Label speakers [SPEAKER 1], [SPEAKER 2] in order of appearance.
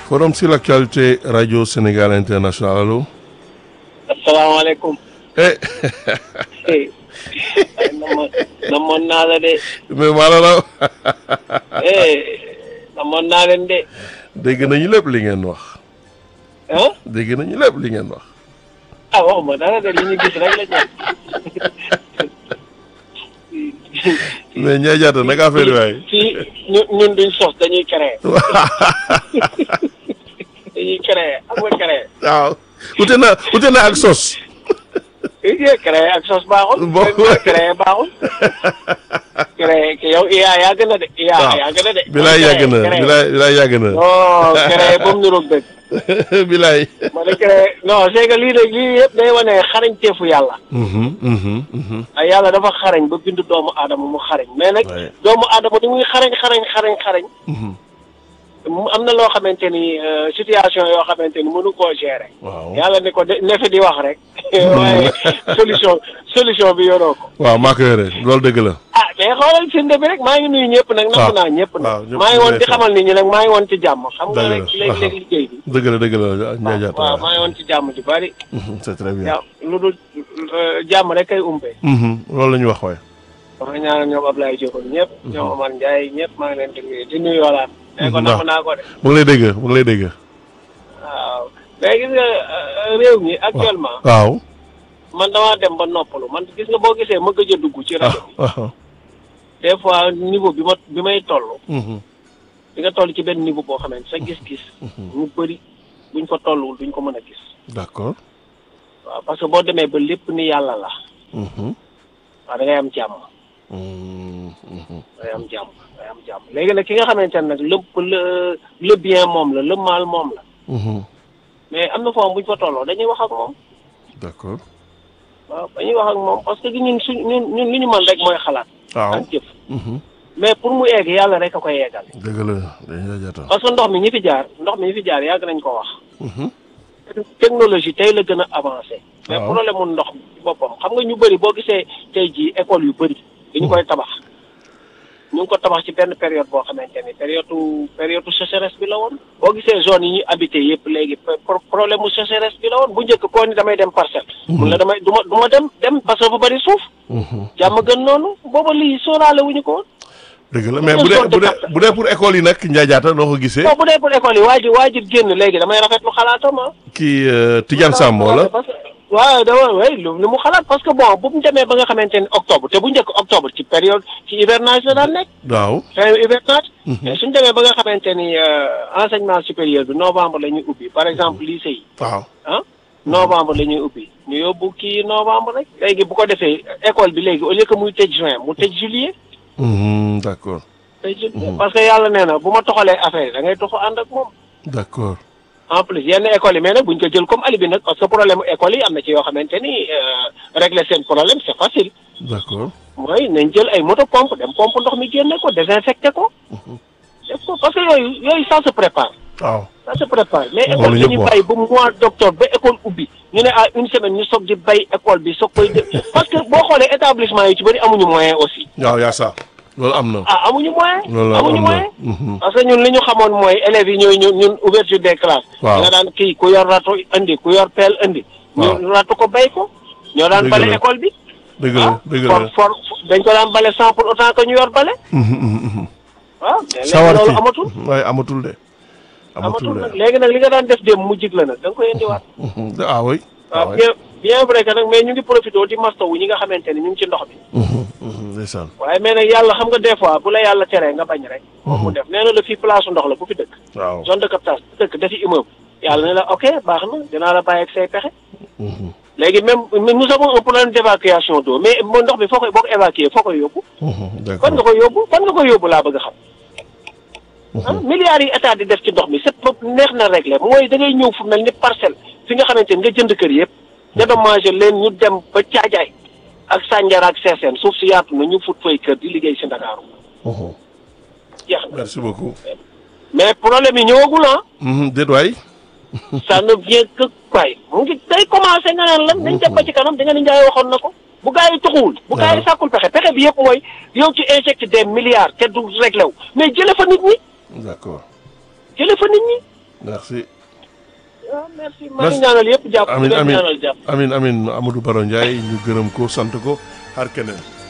[SPEAKER 1] Forum sur l'actualité Radio Sénégal International allo.
[SPEAKER 2] asalaamaaleykum.
[SPEAKER 1] eh.
[SPEAKER 2] namoon namoon naa la de.
[SPEAKER 1] mais maa la raw.
[SPEAKER 2] namoon naa leen de.
[SPEAKER 1] dégg nañu lépp li ngeen wax.
[SPEAKER 2] ah.
[SPEAKER 1] dégg nañu lépp li ngeen wax.
[SPEAKER 2] ah waxuma dara de li ñu gis rek la ñu.
[SPEAKER 1] mais Ndiaye Diatta naka affaire yi waay.
[SPEAKER 2] fii ñun ñun duñ sos dañuy créer. dañuy créer am nga créer.
[SPEAKER 1] waaw ute na ute na ak sos.
[SPEAKER 2] eh créer ak sos baaxul.
[SPEAKER 1] Bon.
[SPEAKER 2] créer baaxul. créer yow IA yàgg na de. IA yàgg na de.
[SPEAKER 1] bilaay yàgg na
[SPEAKER 2] Créer.
[SPEAKER 1] bilaay bilaay yàgg na.
[SPEAKER 2] non créer ba mu niroog dëgg.
[SPEAKER 1] bilaay.
[SPEAKER 2] ma ne créer non c'est que lii de lii yëpp day wane xarañteefu yàlla.
[SPEAKER 1] Mhm, mhm, mhm.
[SPEAKER 2] ay yàlla dafa xarañ ba bind doomu aadama mu xarañ mais nag
[SPEAKER 1] Ouais.
[SPEAKER 2] doomu aadama di muy xarañ xarañ xarañ xarañ
[SPEAKER 1] Mhm.
[SPEAKER 2] mu am na loo xamante ni euh, situation yoo xamante ni mënu koo gérer
[SPEAKER 1] waaw
[SPEAKER 2] yàlla ni ko de ne fi di wax rek waaye solution solution bi yoroo ko
[SPEAKER 1] waaw maa ko yore loolu dëgg la.
[SPEAKER 2] ah mais xoolal firnde bi rek maa ngi nuyu ñëpp nag
[SPEAKER 1] waaw
[SPEAKER 2] nangu naa ñëpp
[SPEAKER 1] waaw
[SPEAKER 2] nag
[SPEAKER 1] ñëpp
[SPEAKER 2] maa ngi
[SPEAKER 1] ñu
[SPEAKER 2] woon
[SPEAKER 1] lay
[SPEAKER 2] di
[SPEAKER 1] fay.
[SPEAKER 2] xamal nit ñi nag maa ngi woon ci jàmm xam nga
[SPEAKER 1] Dëgg la.
[SPEAKER 2] rek léeg-léeg liggéey bi
[SPEAKER 1] dëgg la dëgg la Ndiaye Diatta
[SPEAKER 2] waaw
[SPEAKER 1] waaw.
[SPEAKER 2] maa ngi woon ci jàmm ju bari
[SPEAKER 1] Mhm, c'est très bien.
[SPEAKER 2] yow lu dul euh, jàmm rek kay umpee
[SPEAKER 1] Mhm, loolu la ñu wax waay.
[SPEAKER 2] wax ñaanal ñoom Ablaye Diop ak ñëpp ñoom Omar Ndiaye ñëpp maa ngi leen di nuyu di nuyu walaat mais ko
[SPEAKER 1] Mhm,
[SPEAKER 2] namm
[SPEAKER 1] waaw.
[SPEAKER 2] naa ko de
[SPEAKER 1] mu ngi lay dégg mu ngi lay dégg.
[SPEAKER 2] waaw mais gis nga euh, réew mi actuellement
[SPEAKER 1] waaw.
[SPEAKER 2] man damaa dem ba noppalu man gis nga boo gisee ma gëj a dugg ci rajo bi
[SPEAKER 1] waaw.
[SPEAKER 2] des fois niveau bi ma bi may toll
[SPEAKER 1] Mhm,
[SPEAKER 2] di nga toll ci benn niveau boo xamante sa gis-gis ñu bëri buñ ko tolluwul duñ ko mën a gis
[SPEAKER 1] d'accord.
[SPEAKER 2] waaw parce que boo demee ba lépp ni yàlla la
[SPEAKER 1] Mhm,
[SPEAKER 2] waaw da ngay am jàmm
[SPEAKER 1] mhm, mhm.
[SPEAKER 2] da ngay am jàmm da ngay am jàmm léegi nag ki nga xamante ne nag lépp le le bien moom la le mal moom la
[SPEAKER 1] Mhm,
[SPEAKER 2] mais am na foofu buñ fa tolloo dañuy wax ak moom
[SPEAKER 1] d'accord.
[SPEAKER 2] waaw dañuy wax ak moom parce que ñun suñ ñun ñun li ñu mën rek mooy xalaat
[SPEAKER 1] waaw.
[SPEAKER 2] ak jëf
[SPEAKER 1] Mhm,
[SPEAKER 2] mais pour mu egg yàlla rek a koy yeggal
[SPEAKER 1] dëgg la Ndiaye Diatta.
[SPEAKER 2] parce que ndox mi ñi fi jaar ndox mi ñi fi jaar yàgg nañ ko wax
[SPEAKER 1] Mhm,
[SPEAKER 2] technologie tey la gën a avancé mais
[SPEAKER 1] Waaw.
[SPEAKER 2] problème mu ndox ci boppam xam nga ñu bëri boo gisee tey jii école yu bëri dañu koy tabax ñu ngi ko tabax ci benn période boo xamante ni période période sécheresse bi la woon boo gisee zone yi ñu habité yëpp léegi pro- problème mu sécheresse bi la woon bu njëkk koo ni damay dem parcelle mun la damay du ma du ma dem dem parce que bu bëri suuf
[SPEAKER 1] mhm.
[SPEAKER 2] jàmm gën noonu booba lii sóoraale wuñu ko woon
[SPEAKER 1] dëgg la mais bu dee bu dee bu dee pour école yi nag Ndiaye Diatta noo ko gisee.
[SPEAKER 2] non bu dee pour école yi waajur waajur génn léegi damay rafetlu xalaatam ah
[SPEAKER 1] kii euh, Tidiane Samb wala.
[SPEAKER 2] parce que waaw dama way lu lu mu xalaat parce que bon bu mu demee ba nga xamante ni octobre te bu njëkk octobre ci période ci hivernage la daan nekk
[SPEAKER 1] waaw.
[SPEAKER 2] fin hivernage mais suñu demee ba nga xamante ni euh, enseignement supérieur bi novembre la ñuy ubbi par exemple lycée yi
[SPEAKER 1] waaw.
[SPEAKER 2] ah novembre la ñuy ubbi ñu yóbbu kii novembre rek léegi bu ko defee école bi léegi au lieu que muy tëj juin mu tëj juillet
[SPEAKER 1] Mhm, d'accord
[SPEAKER 2] tëj juillet parce que yàlla nee na bu ma toxalee affaire yi da ngay toxu ànd ak moom
[SPEAKER 1] d'accord.
[SPEAKER 2] en plus yenn écoles yi mais nag buñ ko jël comme alibi nag parce que problème mu école yi am na ci yoo xamante ni euh, régler seen problème c'est facile
[SPEAKER 1] d'accord.
[SPEAKER 2] mooy nañ jël ay moto pompe dem pompe ndox mi génne ko désinfecté ko def ko parce que yooyu yooyu ça se prépare
[SPEAKER 1] waaw.
[SPEAKER 2] ça se prépare mais
[SPEAKER 1] Loolu
[SPEAKER 2] école
[SPEAKER 1] ñëpp
[SPEAKER 2] dañuy
[SPEAKER 1] wax.
[SPEAKER 2] bàyyi ba mois d'octobre ba école ubbi ñu ne à une semaine ñu soog di bay école bi soog koy def parce que boo xoolee établissement yi ci bëri amuñu moyen aussi
[SPEAKER 1] waaw yaa sa loolu am na.
[SPEAKER 2] ah amuñu moyen
[SPEAKER 1] loolu
[SPEAKER 2] amuñu
[SPEAKER 1] am na.
[SPEAKER 2] moyen
[SPEAKER 1] Mhm.
[SPEAKER 2] parce que ñun li ñu xamoon mooy élèves yi ñooy ñun ñun ouverture des classes.
[SPEAKER 1] Waaw.
[SPEAKER 2] nga daan kii ku yor rato indi ku yor pelle indi.
[SPEAKER 1] Waaw.
[SPEAKER 2] ñu ratu ko bay ko. ñoo daan
[SPEAKER 1] Dëgg
[SPEAKER 2] bale
[SPEAKER 1] la.
[SPEAKER 2] école bi.
[SPEAKER 1] dëgg la dëgg
[SPEAKER 2] for
[SPEAKER 1] la.
[SPEAKER 2] for dañ ko daan bale sans pour autant que ñu yor bale.
[SPEAKER 1] Mhm, mhm, mhm.
[SPEAKER 2] waaw mais léegi
[SPEAKER 1] sawar
[SPEAKER 2] loolu
[SPEAKER 1] ci
[SPEAKER 2] amatul.
[SPEAKER 1] waaye amatul de. amatul
[SPEAKER 2] amatul
[SPEAKER 1] de.
[SPEAKER 2] nag léegi nag li nga daan def dem mu jig la nag da nga koy indiwaat.
[SPEAKER 1] Mhm, ah oui. ah
[SPEAKER 2] waaw
[SPEAKER 1] oui.
[SPEAKER 2] bien bien vrai que nag mais ñu ngi profité di mastawu ñi nga xamante ni ñu ngi ci ndox bi.
[SPEAKER 1] Mhm, mhm, ndeysaan.
[SPEAKER 2] waaye mais nag yàlla xam nga des fois bu la yàlla teree nga bañ rek. moom mu def nee na la fii place ndox la bu fi dëkk.
[SPEAKER 1] waaw.
[SPEAKER 2] zone de captage bu dëkk dafi immeuble. yàlla ne la ok baax na dinaa la bàyyi ak say pexe.
[SPEAKER 1] Mhm,
[SPEAKER 2] léegi même mais nous avons un problème d'évacuation d'eau mais mo ndox bi foo koy boo ko évacuer foo koy yóbbu
[SPEAKER 1] mhm,
[SPEAKER 2] fan
[SPEAKER 1] d'accord.
[SPEAKER 2] nga koy yóbbu fan nga koy yóbbu laa bëgg a xam ah milliards yi état di def ci ndox mi c'est pas neex na régler mooy da ngay ñëw fu mel ni parcelle fi nga xamante ni nga jënd kër yëpp dédommagé leen ñu dem ba caajaay ak Sandiara ak Sessène suuf si yaatu na ñu fut fay kër di liggéey si Ndakaaru
[SPEAKER 1] Mhm.
[SPEAKER 2] jeex na
[SPEAKER 1] merci beaucoup.
[SPEAKER 2] mais problème yi ñëwagul ah
[SPEAKER 1] Mhm, déet waay.
[SPEAKER 2] ça ne vient que quoi mu ngi day commencé nga naan lan dañ dem ba ci kanam da nga ni Ndiaye waxoon na ko bu gaa yi tuxuwul bu gaa yi
[SPEAKER 1] waaw.
[SPEAKER 2] sàkkul pexe pexe bi yëpp mooy yow ci injecté des milliards te du réglé wu mais jële fa nit ñi
[SPEAKER 1] d'accord.
[SPEAKER 2] jële fa nit ñi
[SPEAKER 1] merci
[SPEAKER 2] waaw merci maa ngi ñaanal yëpp jàpp
[SPEAKER 1] amin
[SPEAKER 2] leen
[SPEAKER 1] amin
[SPEAKER 2] ñaanal jàpp
[SPEAKER 1] amin amin Amadou Baro Ndiaye ñu gërëm ko sant ko xaar keneen